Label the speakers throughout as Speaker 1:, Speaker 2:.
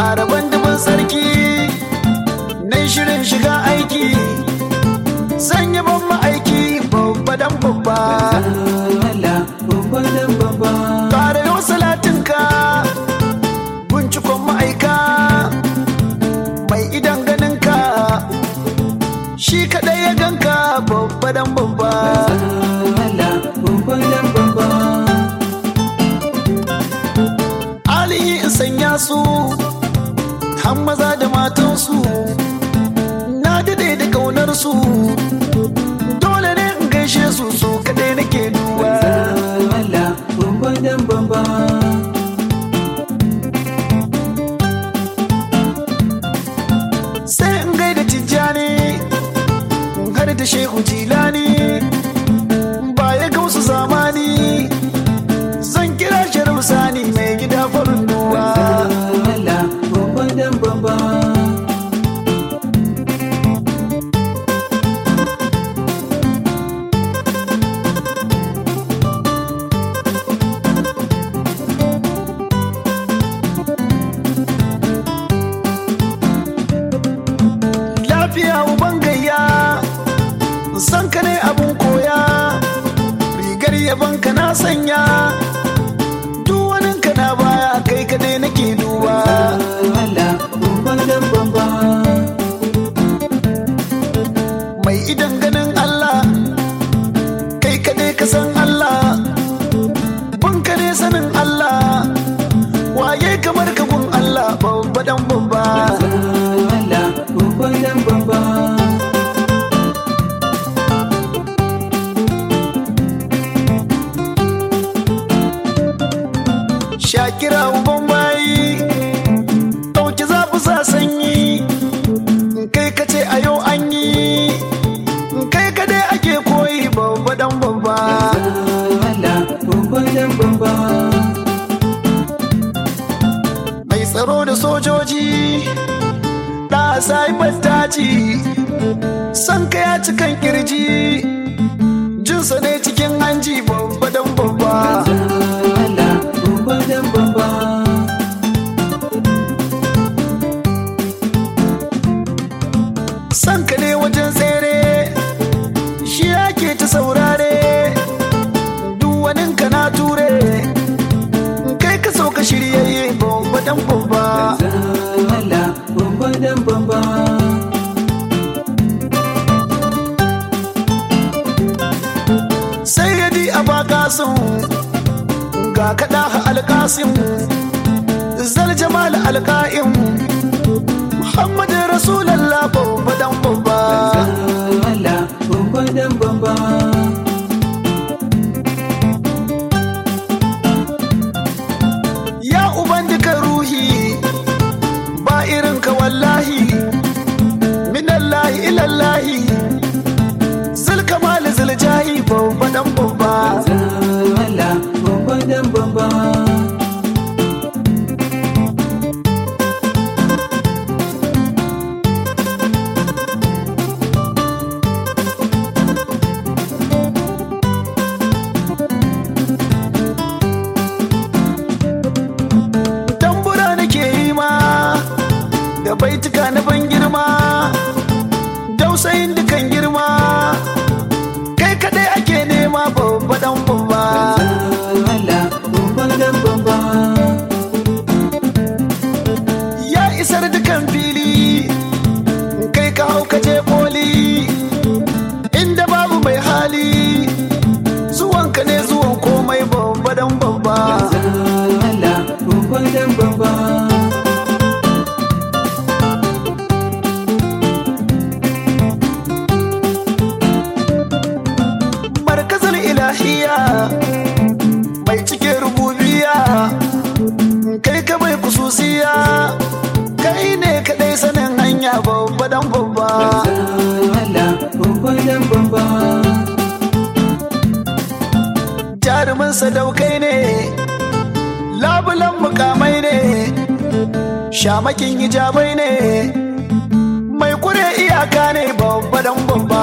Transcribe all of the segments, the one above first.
Speaker 1: ƙara bandubin sarki na shirin shiga aiki zan yi ban ma'aiki babba dan babba
Speaker 2: Allah babba dan babba
Speaker 1: ƙara yau salatinka bincikon ma'aika mai idan ganinka shi kaɗai ya ganka babba dan babba
Speaker 2: Allah babba dan babba
Speaker 1: alihi in sanya su har maza da matansu na daɗe da ƙaunar su dole ne in gaishe su su kaɗai nake duba
Speaker 2: Allah babba dan babba
Speaker 1: sai in gaida tijjani in har da shehu jilani baya gausu zamani zan kira sharif sani mai gida farin duwa
Speaker 2: Allah babba dan babba
Speaker 1: lafiya uban gayya san ka ne abun koya rigar yaban ka na sanya duwanin ka na baya kai kadai nake duba
Speaker 2: Allah babba dan babba
Speaker 1: mai idan ganin Allah kai kadai ka san Allah bun ka ne sanin Allah waye kamar ka gun Allah babba dan babba
Speaker 2: Allah babba dan babba
Speaker 1: Shakira uban bayi ɗauki zafi sa sanyi in kai ka ce a yau an yi in kai ka dai ake koyi babba dan babba
Speaker 2: Allah babba dan babba
Speaker 1: mai tsaro da sojoji da sai battaci san ka ya ci kan kirji jinsa ne cikin hanji babba dan babba
Speaker 2: Allah babba dan babba
Speaker 1: san ka ne wajen tsere shi ake ta saurare duwanin ka na ture kai ka so ka shiryayye babba dan babba
Speaker 2: Allah babba dan babba
Speaker 1: sai ya di a bakasin ga kaɗa alƙasin zal jamal alƙa'in muhammadin rasulallah babba dan babba
Speaker 2: Allah babba dan babba
Speaker 1: ya uban duka ruhi ba irin ka wallahi minallahi ilallahi zul kamal zul jahi babba dan babba
Speaker 2: Allah babba dan babba
Speaker 1: tambura nake yi ma da baituka na ban girma dausayin dukan girma kai kadai ake nema babba dan babba
Speaker 2: Allah babba dan babba
Speaker 1: ya isar dukan fili kai ka hau ka je koli inda babu mai hali zuwanka ne zuwan komai babba dan babba
Speaker 2: Allah babba dan babba
Speaker 1: markazin ilahiya mai cike rububiya kai ka mai kususiya kai ne kadai sanin hanya babba dan babba
Speaker 2: Allah babba dan babba
Speaker 1: jarumin sadaukai ne labulan mukamai ne shamakin hijabai ne mai kure iyaka ne babba dan babba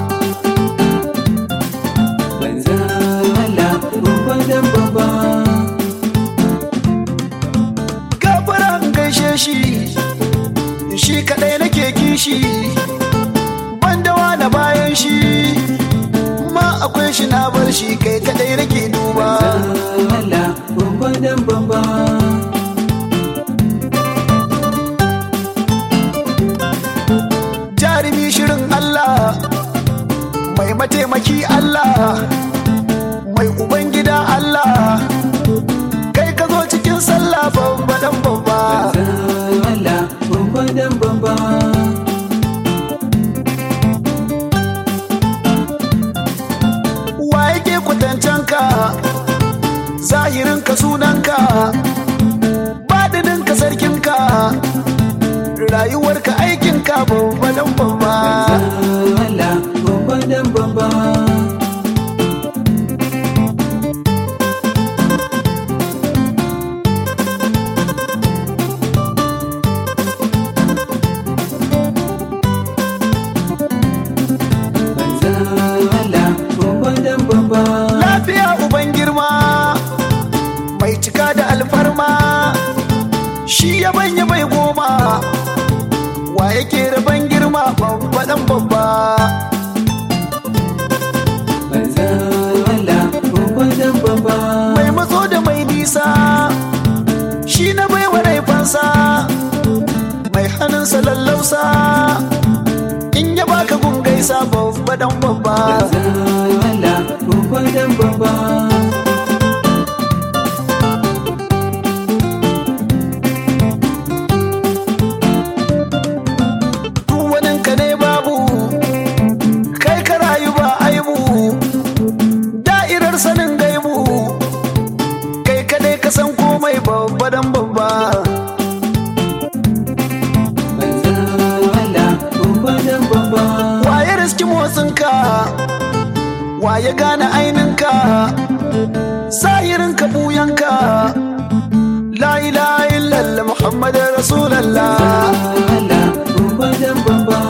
Speaker 2: Manzan Allah babba dan babba
Speaker 1: gafara in gaishe shi shi kadai nake kishi banda wani bayan shi ma akwai shi na bar shi kai kadai nake duba
Speaker 2: Allah bamba dan bamba
Speaker 1: jarumi shirin Allah mai mataimaki Allah mai ubangida Allah kai ka zo cikin sallah babba dan babba
Speaker 2: Allah bamba dan bamba
Speaker 1: wa yake kwatancan ka zahirin ka sunanka badinin ka sarkin ka rayuwar ka aikin ka babba dan babba
Speaker 2: Allah bamba dan bamba Allah bamba dan bamba
Speaker 1: lafiya uban girma mai cika da alfarma shi ya banya mai goma wa yake raban girma babba dan babba
Speaker 2: Allah bamba dan bamba
Speaker 1: mai matso da mai nisa shi na baiwa raifansa mai hannunsa lallausa in ya baka gungaisa babba dan babba
Speaker 2: Allah bamba dan bamba
Speaker 1: waninka ne babu kai ka rayu ba aibu da'irar sanin gaibu kai kadai ka san komai babba dan babba
Speaker 2: Allah bamba dan bamba
Speaker 1: waye riski motsinka waye gane aininka zahirinka buyanka la ilaha illallah muhammadin rasulallah
Speaker 2: Allah bamba dan bamba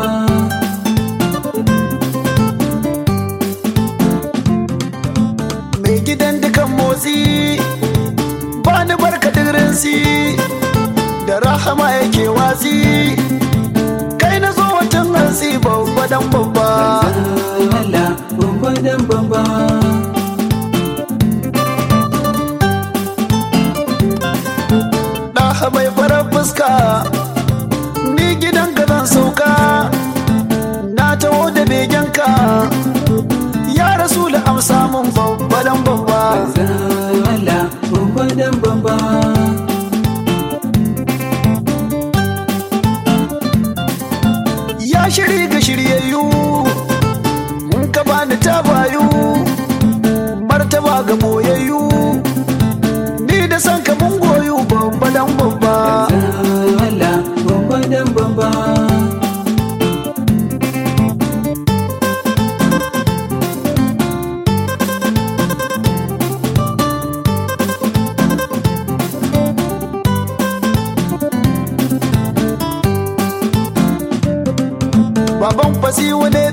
Speaker 1: mai gidan dukan motsi ba ni barka dirinsi da rahama yake watsi kai na zo watan hansi babba dan babba
Speaker 2: Allah bamba dan bamba
Speaker 1: ɗaha mai farar fuska ni gidan ka zan sauka na taho da begenka ya rasu da amsa mun babba dan babba
Speaker 2: Allah bamba dan bamba
Speaker 1: ya shiri ga shiryayyu mun ka bani tabayu martaba ga boyayyu ni da san ka mun goyu babba dan babba
Speaker 2: Allah bamba dan bamba
Speaker 1: baban fasiwa ne